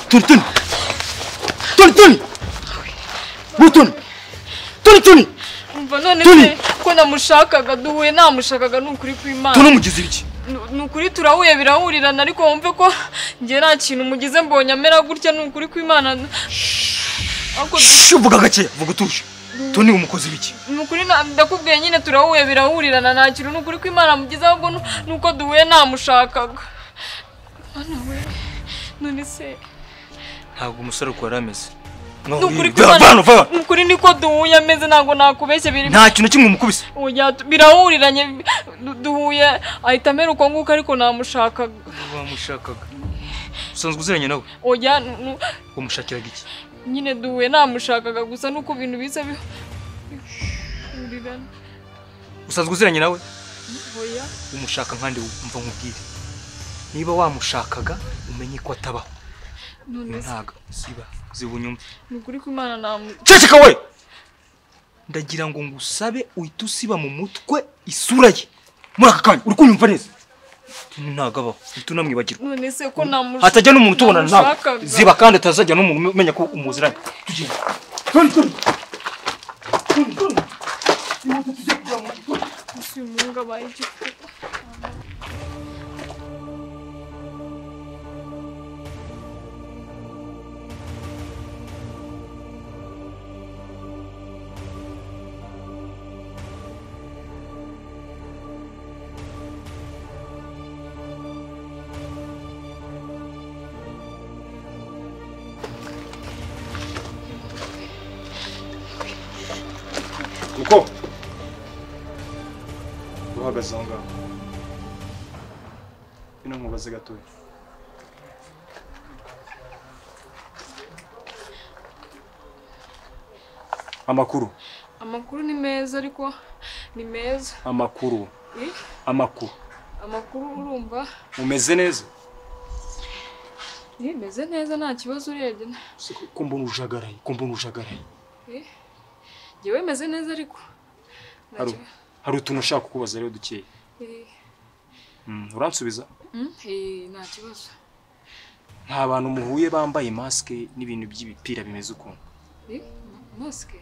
Tony, Tony, Tony, Tony, Mu- Tony, Tony, Tony, umva none Tony! se ko namushakaga duhuye namushakaga ni ukuri Tony kw'imana umugize ibiki? Ni- ni ukuri turahuye birahurirana ariko wumve ko njye nta kintu mugize mbonye amera gutya ni ukuri kw'imana Ariko Shh, Vuga gakeya, vuga utuje. Tony umukoze ibiki? ni ukuri na- ndakubwiye nyine turahuye birahurirana nta kintu ni ukuri kw'imana mugize ahubwo nu- ni uko duhuye namushakaga mwana we none se ntabwo umusore ukora ameze No, ni ukuri we- va- kw'imana Vano, vano. ni ukuri niko duhuye ameze ntabwo nakubeshye biri Nta kintu kimwe umukubise. Ujya tu- birahuriranye du- duhuye ahita amera uko nguko ariko namushaka wamushakaga usanzwe uziranye nawe ujya nu- nu- wamushakiraga iki nyine duhuye namushakaga gusa nuko ibintu biza bi- bihurirana usanzwe uziranye nawe oya umushaka nkandi mva nkubwire niba wamushakaga umenye ko atabaho none Iyo se ntago ziba ziba unyumve ni ukuri ko imana namu Ceceka we. ndagira ngo ngusabe uhite usiba mu mutwe isura ye Muri aka kanya uri kunyumva neza. ntago abaho uhita unamwibagirwa none se ko namushaka hatajya n'umuntu utubonana nawe Namushakaga. ziba kandi utazajya n'umuntu umenya ko umuziranye Tugenda. Tony, Tony. Tony, Tony. Imodoka igiye kugera mu giturage. umuhungabaye igifu Niko uhagaze aho ngaho bino nkubaze gatoya amakuru amakuru ni meza ariko ni meza amakuru Eh? amakuru amakuru urumva umeze neza yemeze neza nta kibazo urebye ko mbona ujagaraye ko mbona ujagaraye njyewe meze neza ariko nta hari kibazo. hari utuntu ushaka kukubaza rero dukeya Eh, Mm, uransubiza mm, eh, nta kibazo nta bantu muhuye bambaye masike n'ibintu by'ibipira bimeze ukuntu Eh, ma- masike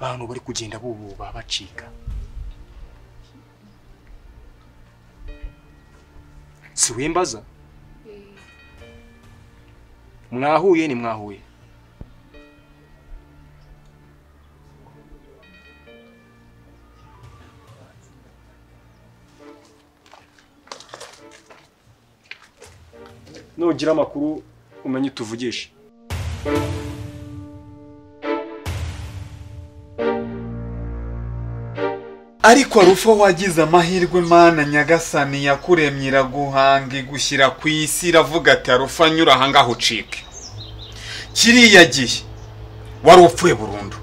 bantu bari kugenda bububa bacika si wimbaza Eh, mwahuye ni mwahuye nugira amakuru umenye utuvugisha ariko rufa wagize amahirwe mana nyagasani yakuremye iraguhanga igushyira ku isi iravuga ati arufa nyura aha ngaho ucike kiriya gihe wari upfuye burundu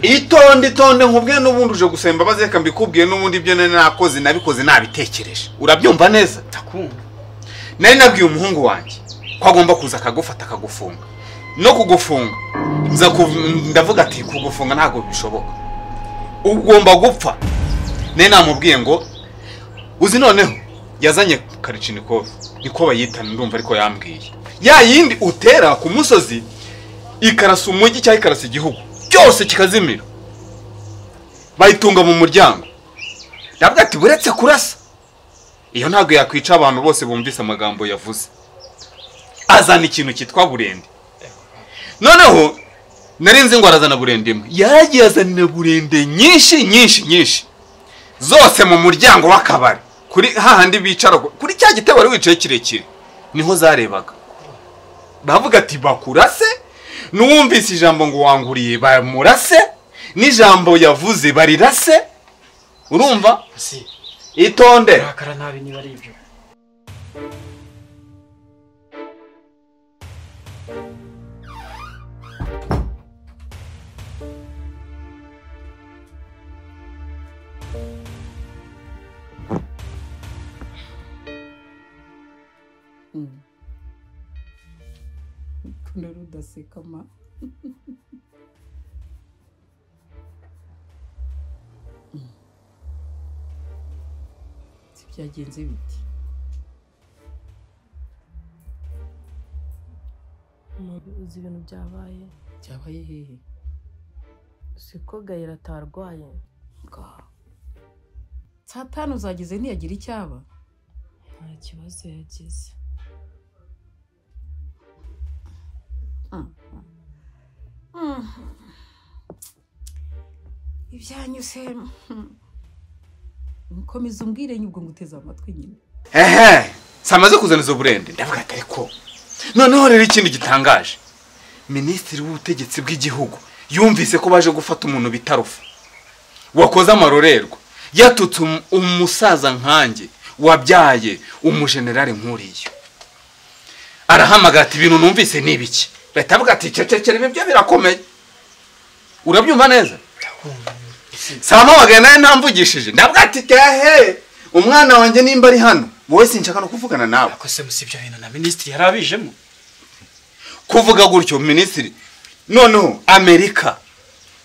itonde itonde nkubwiye n'ubundi uje gusaba imbabazi reka mbikubwiye n'ubundi ibyo nari nakoze nabikoze nabitekereje urabyumva neza ndakumva nari nabwiye umuhungu wanjye ko agomba kuza akagufata akagufunga no kugufunga nza kuv- ndavuga ati kugufunga ntabwo bishoboka ugomba gupfa nari namubwiye ngo uzi noneho yazanye karicinikovu niko bayitana ndumva ariko yambwiye ya yindi utera ku musozi ikarasa umujyi cyangwa ikarasa igihugu cyose kikazimira bayitunga mu muryango ndavuga ati buretse kurasa iyo ntabwo yakwica abantu bose bumvise amagambo yavuze azana ikintu cyitwa burende noneho nari nzi ngo arazana burende imwe yaragiye azanira burende nyinshi nyinshi nyinshi zose mu muryango w'akabari kuri hahandi bicara ku- kuri cya gitebo wari wicaye kirekire niho zarebaga bavuga ati bakurase n'uwumvise ijambo ngo wanguriye bamurase n'ijambo yavuze barirase urumva si itondere urakara nabi niba ari ibyo Rukundo rudaseka ma si byagenze biti umuntu uzi ibintu byabaye byabaye hehe siko gahera atarwaye Nga. saa tanu zageze ntiyagira icyaba nta kibazo yagize ibyanyuse nkomeza umbwire nyubwo nguteze amatwi nyine ehe samaze kuzana izo burende ndavuga ati ariko noneho rero ikindi gitangaje minisitiri w'ubutegetsi bw'igihugu yumvise ko baje gufata umuntu bita rufa wakoze amarorerwa yatutse um- umusaza nkanjye wabyaye umujenerali nk'uriya arahamagara ati ibintu numvise ni ibiki leta avuga ati cecekere ibi byo birakomeye urabyumva neza Salama wagana nawe ntamvugishije ndavuga ati hehe umwana wanjye nimba ari hano wowe sinshaka no kuvugana nawe ariko se gusa ibyo bintu na minisitiri yari abijemo kuvuga gutyo minisitiri noneho amerika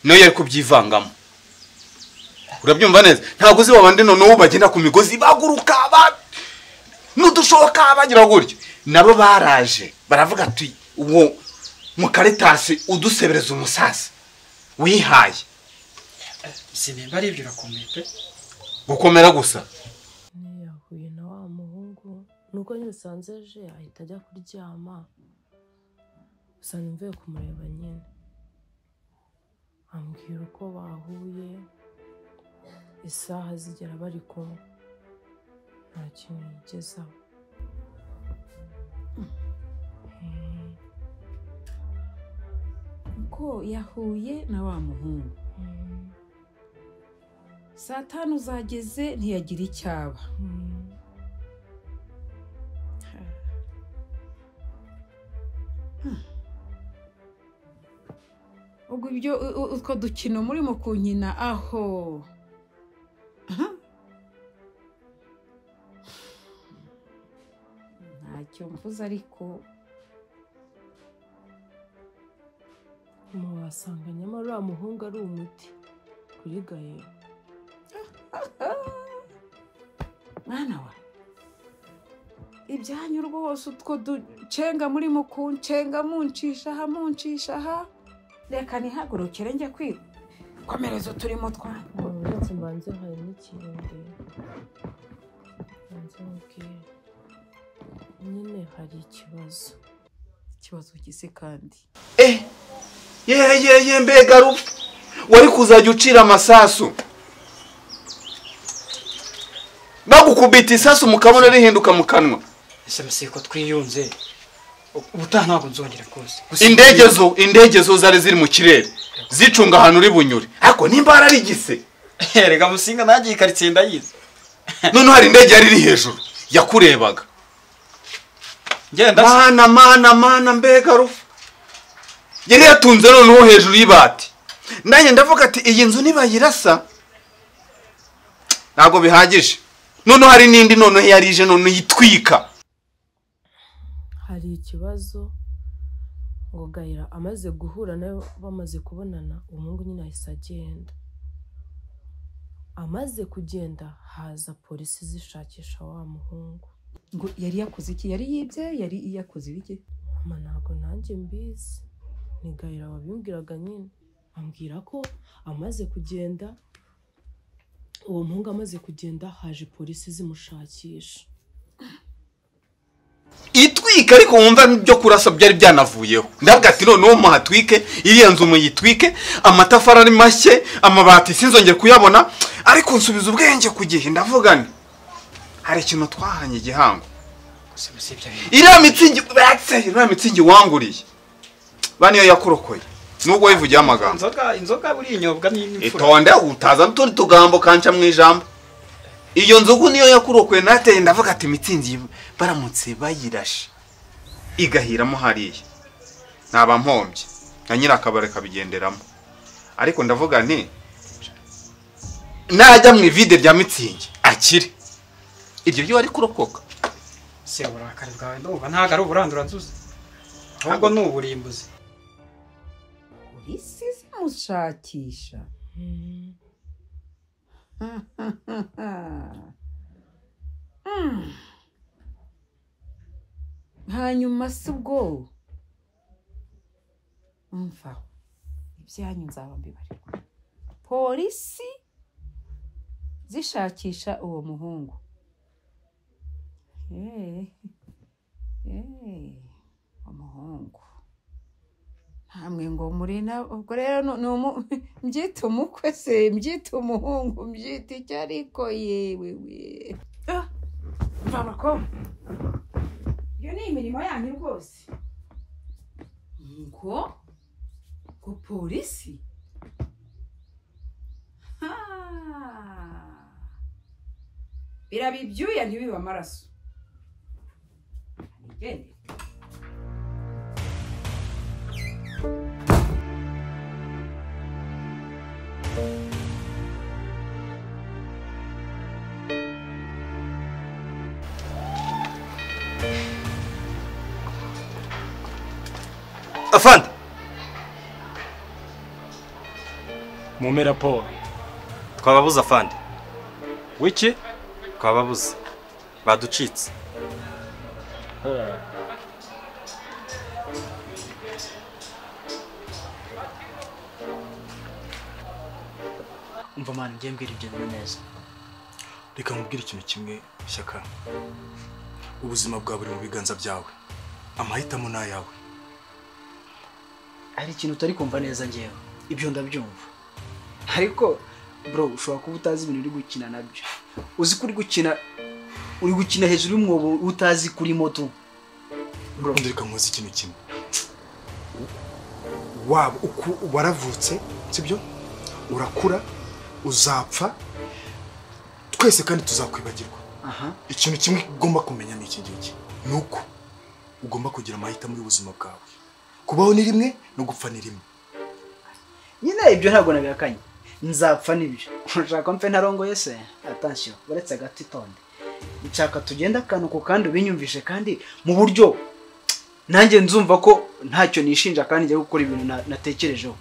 nayo yari kubyivangamo urabyumva neza ntabwo uzi babandi noneho bagenda ku migozi baguruka ba- n'udushoka bagira gutyo nabo baraje baravuga ati uwo mukaritasi udusebereza umusasa wihaye si nimba ari ibyo urakomeye pe gukomera gusa niyo yahuye na wa muhungu nuko nyine usanze aje ahita ajya kuryama gusa mvuye kumureba nyine ambwira uko bahuye isaha zigera bari kumwe nta kintu yigezaho Mm. ko yahuye na wa muhungu Mm. saa tanu zageze ntiyagira icyaba Mm. ubwo ibyo u- u- utwo dukino murimo kunkina aho Aha. ntacyo mvuze ariko umuntu wasanga nyamara uriya muhungu ari umuti kuri gahera mwana wa ibyanyu rwose utwo ducenga murimo kuncenga muncisha aha muncisha aha reka ntihagurukire njya kwiga komereza uturimo twanyu uretse mbanze hari n'ikirenge mbanze mubwire nyine hari ikibazo ikibazo gise kandi Eh, yeyeye mbega rupfu wari kuzajya ucira amasasu bagukubita isasu mu kabona rihinduka mu kanwa ese musiko twiyunze ubutaha ntabwo nzongera rwose Gusa- indege zo indege zo zari ziri mu kirere zicunga ahantu uri bunyure ariko nimba yararigise erega musinga nanjye iyi karitsiye ndayizi noneho hari indege yari iri hejuru yakurebaga ngenda se. mana mana mana mbega rufu yari yatunze noneho hejuru y'ibati nanjye ndavuga ati iyi nzu nibayirasa ntabwo bihagije noneho hari n'indi noneho yari ije noneho itwika hari ikibazo ngo gahera amaze guhura nayo bamaze kubonana umuhungu nyine ahise agenda amaze kugenda haza polisi zishakisha wa muhungu ngo yari yakoze iki yari yibye yari yakoze ibiki mama ntabwo nanjye mbizi ni gahera wabimbwiraga nyine ambwira ko amaze kugenda uwo muhungu amaze kugenda haje polisi zimushakisha itwika ariko wumva byo kurasa byari byanavuyeho ndavuga ati noneho muhatwike iriya nzu muyitwike amatafari ari mashye amabati sinzongere kuyabona ariko nsubiza ubwenge ku gihe ndavuga nti hari ikintu twahanye igihango gusa gusa ibyo bintu iriya mitsingi batse iriya mitsingi wanguriye ba niyo yakurokoye nubwo wivugiye amagambo inzoga inzoga burinyobwa n'imfura itonde utazana utundi tugambo kanca mu ijambo iyo nzogu niyo yakurokoye nateye ndavuga ati mitsingi baramutse bayirashe igahiramo hariya ntaba mpombye na nyirakabare kabigenderamo ariko ndavuga nti najya mu ivide rya mitsingi akire iryo ryo ari kurokoka se uburakari bwawe ndumva ntabwo ari uburanduranzuzi ahubwo ni uburimbuzi polisi zimushakisha Mm. hanyuma si ubwo mvaho ibyanyu nzaba mbibarirwa polisi zishakisha uwo muhungu Eh, eh, umuhungu ntamwe ngo muri na ubwo rero nu- ni umu mbyita umukwe se mbyita umuhungu mbyita icyo ariko yewe we Ah, mva abakobwa iyo ni imirimo yanyu rwose ngo ngo polisi Ha! biraba ibyuya ntibibe amaraso Nigendere. afande mume raporo twababuze afande wiki twababuze baducitse umva mwana njye mbwira ibyo bintu neza reka nkubwire ikintu kimwe shyaka ubuzima bwa buri mu biganza byawe amahitamo ni ayawe hari ikintu utari kumva neza ngewe ibyo ndabyumva ariko bro ushobora kuba utazi ibintu uri gukina nabyo uzi ko uri gukina uri gukina hejuru y'umwobo utazi kuri moto bro ubundi reka nkuzi ikintu kimwe waba uku waravutse sibyo urakura uzapfa twese kandi tuzakwibagirwa aha ikintu kimwe ugomba kumenya ni iki ngiki ni uko ugomba kugira amahitamo y'ubuzima bwawe kubaho ni rimwe no gupfa ni rimwe nyine ibyo ntabwo nabihakanye nzapfa n'ibyo urashaka mfe ntarongoye se atansiyo uretse agati tonde nshaka tugenda akantu ku kandi ubinyumvishe kandi mu buryo nanjye nzumva ko ntacyo nishinja kandi njya gukora ibintu na- natekerejeho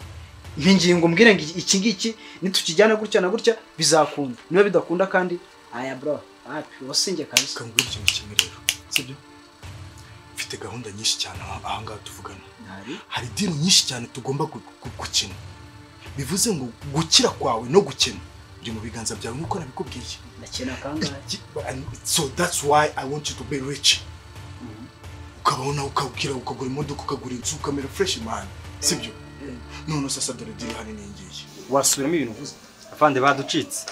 mpingingo mbwire ngo iki- iki ngiki nitukijyana gutya na gutya bizakunda niba bidakunda kandi aya bro wapi wasinge kabisa reka nkubwire ikintu kimwe rero sibyo mfite gahunda nyinshi cyane aha aha ngaha tuvugana Hari? hari dini nyinshi cyane tugomba gu- gu- gukina bivuze ngo gukira kwawe no gukena biri mu biganza byawe nk'uko nabikubwiye ndakena kangahe Iki- and so that's why i want you to be rich ukabaho nawe ukabwira ukagura imodoka ukagura inzu ukamera fresh man sibyo none sasa dore diri hano n'iyi ngiyi wasubiramo ibintu uvuze afande baducitse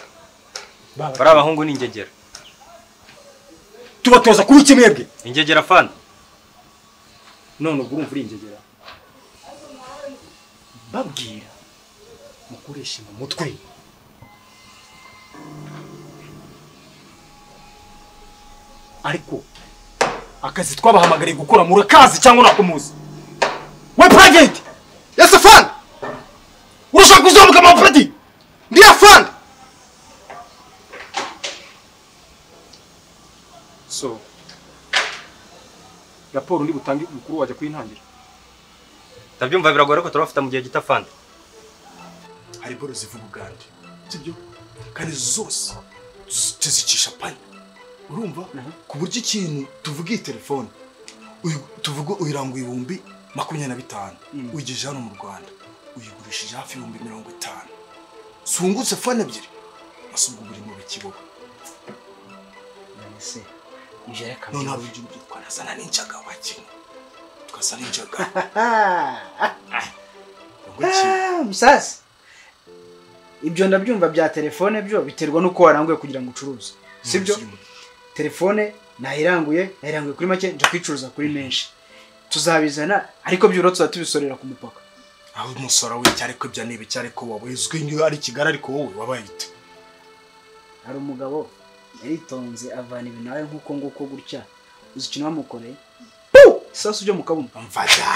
bari abahungu n'ingegera tubatoza kuba ikimwebwe ingegera afande none ubwo urumva uringegera babwira mukoreshe mu mutwe ariko akazi twabahamagariye gukora murakazi cyangwa nakumuzi we private yesi afande urashaka kuzamuka amapeti ndi afande so raporo ndi butange mukuru wajya kuyintangira ndabyumva biragoye ariko turabafite mu gihe gito afande hari boro zivuga ugande sibyo kandi zose tuzi- tuzicisha pani urumva ku buryo ikintu tuvuga iyi telefone uyu- tuvuga uyirangwa ibihumbi makumyabiri na bitanu uyigejeje hano mu rwanda uyigurishije hafi ibihumbi mirongo itanu zungutse fone ebyiri gusa ubwo buri mu bikibuga none se ibyo reka none hari uburyo bwo twanazana n'injaga wakina tukazana injaga ngo iki musasi ibyo ndabyumva bya telefone byo biterwa n'uko waranguye kugira ngo ucuruze sibyo telefone nayiranguye nayiranguye kuri make nja kwicuruza kuri menshi tuzabizana ariko byibura tuzaba tubisorera ku mupaka aho umusora w'icyo ariko ibyo ni ibiki ariko wowe uzwi niba ari kigali ariko wowe wabaye ute hari umugabo yaritonze avana ibintu nawe nk'uko nguko gutya uzi ikintu bamukoreye Puh! isasu ryo mu kabuno mvaga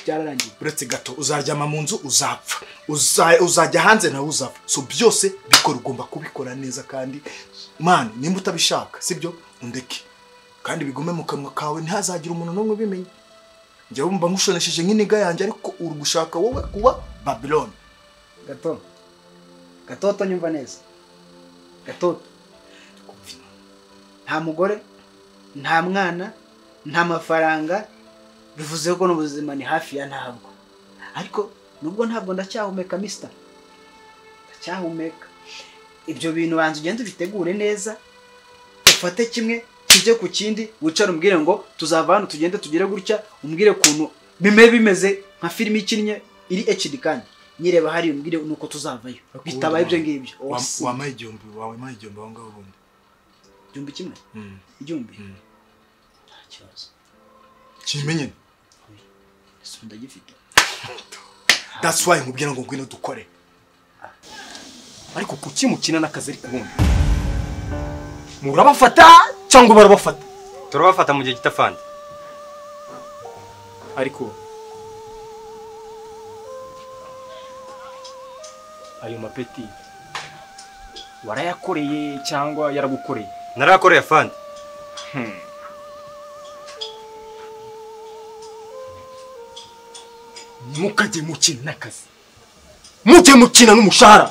byararangiye uretse gato uzaryama mu nzu uzapfa Uza- uzajya hanze nawe uzapfa so byose bikora ugomba kubikora neza kandi mani nimba utabishaka sibyo undeke kandi bigume mu kanwa kawe ntihazagire umuntu n'umwe ubimenya njya wumva nkushonesheje nk'iniga yanjye ariko uri gushaka wowe kuba babiloni gato gatoto nyumva neza gatoto nta mugore nta mwana nta mafaranga bivuze ko n'ubuzima ni hafi ya ntabwo ariko nubwo ntabwo ndacyahumeka misita ndacyahumeka ibyo bintu banza ugenda ubitegure neza ufate kimwe kijye ku kindi wicare umbwire ngo tuzava hano tugende tugere gutya umbwire ukuntu bime bimeze nka filime ikinnye iri HD kandi nyireba hariya umbwire nuko tuzavayo bitabaye ibyo ngibyo Oh, si. wamaye igihumbi wawe maye igihumbi aho ngaho ubundi igihumbi kimwe Mm. igihumbi Mm. nta kibazo kimenye ese ndagifite that's why nkubwira ngo ngwino dukore ariko kuki mukina n'akazi ariko ubundi murabafata cyangwa barabafata turabafata mu gihe gito afande ariko ayo mapeti warayakoreye cyangwa yaragukoreye narayakoreye afande mukajye mukina n'akazi mujye mukina n'umushahara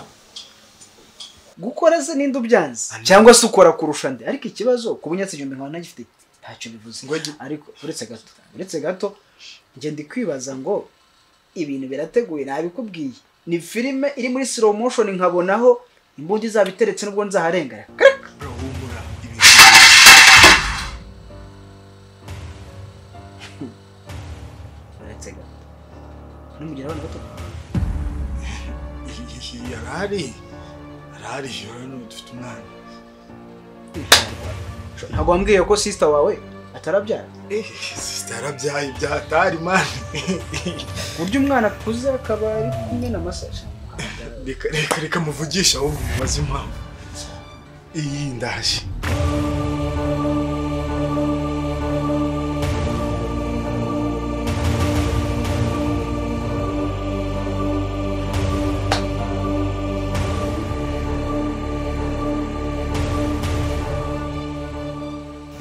gukora se ninde ubyanze cyangwa se ukora kurusha nde ariko ikibazo kuba unyatse igihumbi nkaba ntagifite ntacyo bivuze ariko uretse gato uretse gato ngenda kwibaza ngo ibintu birateguye nabikubwiye ni filime iri muri slow motion nkabonaho imbunda izaba iteretse n'ubwo nzaharengera bro humura ibintu uretse gato numugira abana bato yarari yarari hano dufite umwana ntabwo wambwiye ko sister wawe atarabyara eh sister yarabyaye ibyatari mani ku buryo umwana akuze akaba ari kumwe na masaje reka reka reka muvugisha ahubwo mubaze impamvu iyi ndaje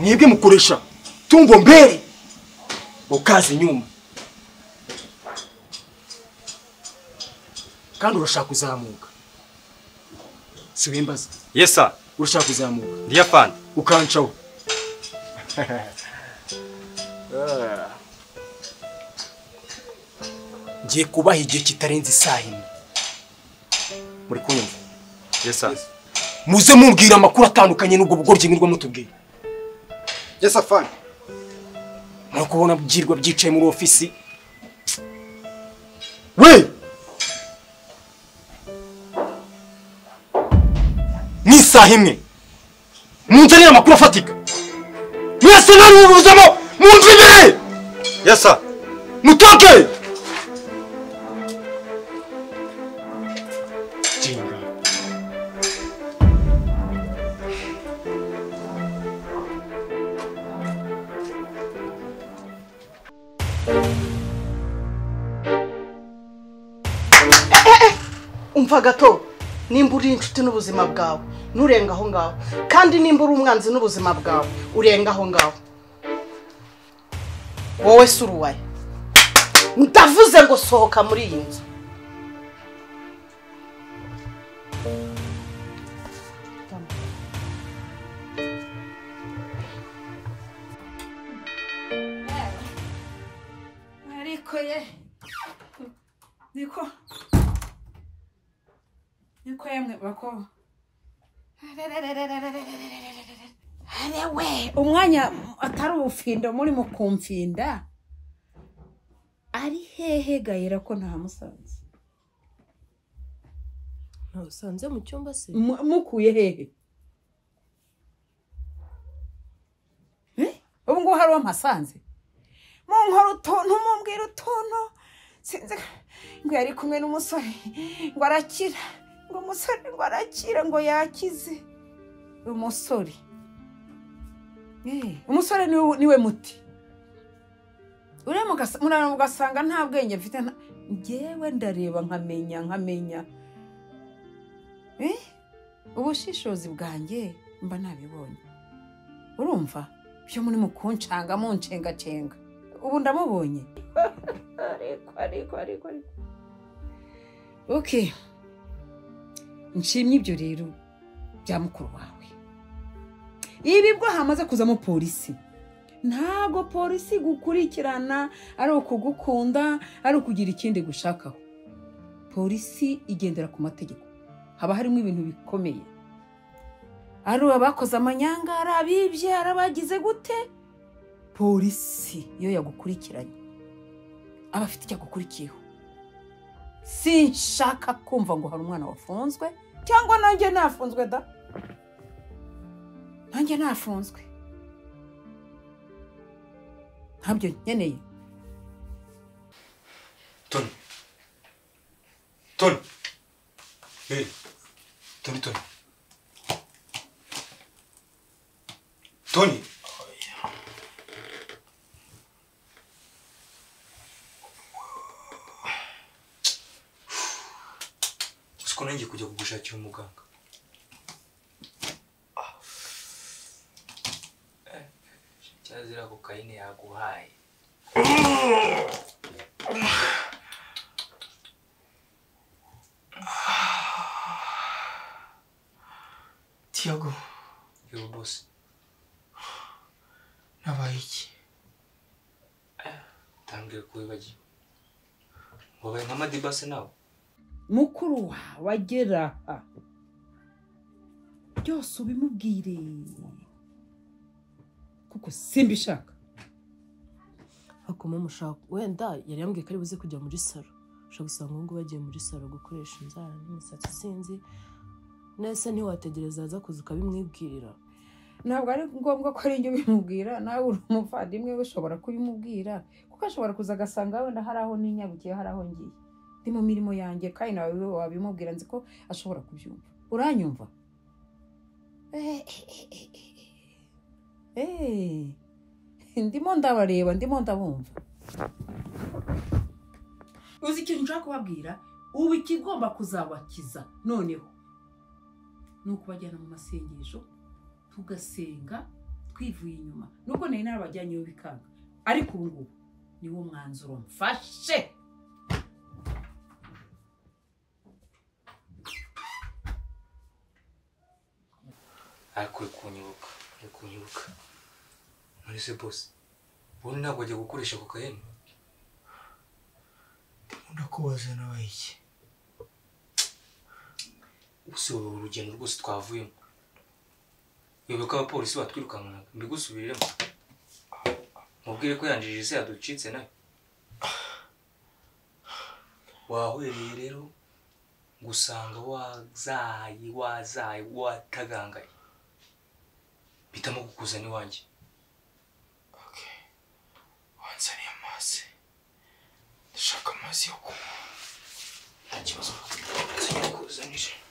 mwebwe mukoresha tumbo mbere ukaza inyuma kandi urashaka kuzamuka si wembaza yesa urashaka kuzamuka ndiye afande ukancaho ngiye kubaha igihe kitarenze isaha imwe muri kunyumva yesa muze mumbwira amakuru atandukanye n'ubwo bugoryi mwirwa mutubwira Yes, afande. muri kubona byirwa byicaye muri ofisi we n'isaha imwe munzanire amakuru afatika mwese narubuzamo munzu imbere yesa mutoke jinga umva gato nimba uri inshuti n'ubuzima bwawe nturenga aho ngaho kandi nimba uri umwanzi n'ubuzima bwawe urenga aho ngaho wowe si uruwaya ndavuze ngo sohoka muri iyi nzu ariko ye niko niko yemwe bako we umwanya atari ubufindo muri mu kumfinda ari hehe gahera ko ntamusanze ntabusanze mu cyumba se Mu- mukuye hehe Eh? ubu ngubu hari uwampasanze munkora utuntu mumbwira utuntu sinzi ngo yari kumwe n'umusore ngo arakira ngo umusore ngo arakira ngo yakize umusore Eh, umusore niwe niwe muti uramuka ugasanga nta bwenge mfite nta- njyewe ndareba nkamenya nkamenya Eh, ubushishozi bwanjye mba nabibonye urumva byo muri mukuncanga muncengacenga ubu ndamubonye ariko ariko ariko ariko okay nshimye ibyo rero bya mukuru wawe ibi bwo hamaze kuzamo polisi ntabwo polisi gukurikirana ari ukugukunda ari ukugira ikindi gushakaho polisi igendera ku mategeko haba harimo ibintu bikomeye ari abakoze amanyanga ari abibye ari abagize gute polisi iyo yagukurikiranye aba afite icyo agukurikiyeho sinshaka kumva ngo hari umwana wafunzwe cyangwa nanjye nafunzwe da nanjye nafunzwe ntabyo nkeneye toni toni hey toni toni toni uzi ko nanjye kujya kugushakira umuganga cyazira kokayine yaguhaye tiyago yewe bose nabaye iki tambwira ko wibagiwe wabaye nka madibase nawe mukuru wawe agera aha byose ubimubwire kuko simbishaka hakoma mushaka wenda yari yambwiye ko ari buze kujya muri salo ushobora gusanga ubu ngubu bagiye muri salo gukoresha inzara n'imisatsi sinzi nese ntiwategereza yaza kuza ukabimwibwirira ntabwo ari ngombwa ko ari njye ubimubwira nawe uri umuvandimwe we ushobora kubimubwira kuko ashobora kuza agasanga wenda hari aho ninyarukiye hari aho ngiye ndi mu mirimo yanjye kandi nawe wabimubwira nzi ko ashobora kubyumva uranyumva Eh, eh, eh, eh, eh, eh. Eh, ndimo ndabareba ndimo ndabumva uzi ikintu nshaka kubabwira ubu ikigomba kuzabakiza noneho ni ukubajyana mu masengesho tugasenga twivuye inyuma nubwo nari narabajyanyeho bikanga ariko ubu ngubu niwo mwanzuro mfashe arakwiye kunyibuka ari kunyibuka muri se bose ubundi ntabwo ajya gukoresha kokayine ndakubaza nabaye iki ubuse wowe urugendo rwose twavuyemo wibuka ko abapolisi batwirukankanaga mbigusubiriremo mubwire ko yanjije ise yaducitse nayo wahwereye rero gusanga wazaye wazaye watagangaye bitamo kukuzana iwanjye wanzaniye amazi ndashaka amazi yo kunywa nta kibazo nzajya kuzanira